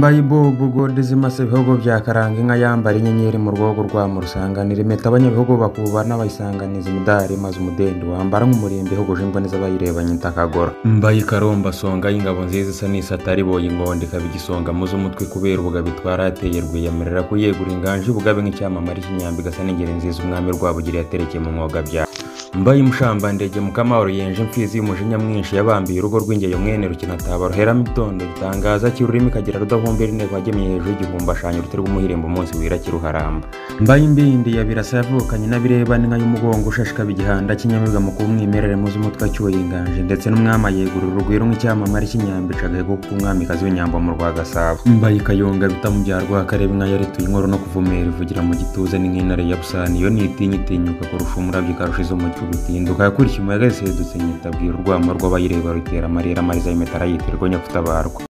Mbayibubu Gold zimase ibihugu bya Karanga inka yambara inyenyeri mu rwogo rwa mu rusanganira impeta abanyabihugu bakubana bayisanganiza imidari maze umudendi wambara nk'umurimbi ihuguje imboni z'abayirebanye intakagora mbaye karomba songa y'ingabo nziza isa n'isatari boye ingondo ikaba igisonga muze umutwe kubera ubugabo itwara yateye rwiyemerera kuyegura inganje ubugabe nk'icyamamare cy'inyambi igasa n'ingeri nziza umwami rwabugira yaterekeye mu mwoga bya mbaye umushambandege mukamahoro yenje imfizi y'umujinya mwinshi yabambiye urugo rw'ingeyo mwene rukinataba ruheramo ibitondo gitangaza cy'ururimi kagira rudahumbira intego wagemye hejuru y'igihumbi ashanya uruti rw'umuhirimbo umunsi wira kiruharamba mbaye imbindi ya birasa yavukanye n'abirebana inka y'umugongo ushashikaba igihanda cy'inyamibwa mu kuba umwimerere muzi umutwe acyuye inganje ndetse n'umwami ayegura urugwiro nk'icyamamare cy'inyambi cagahego k'umwamikazi w'inyambo mu rwa gasabo mbaye ikayonga bitamubya rwakareba inka yarituye inkoro no kuvumera ivugira mu gituza ni nk'intare ya busani iyo nitinya itinyuka kurusha umurabyo ikarusha izo mu gutinduka yakurikiye umuyaga yasedutse nyitabwira urwamo rw'abayireba rutera amarira amariza y'imitara yitirwa nyafutabarwa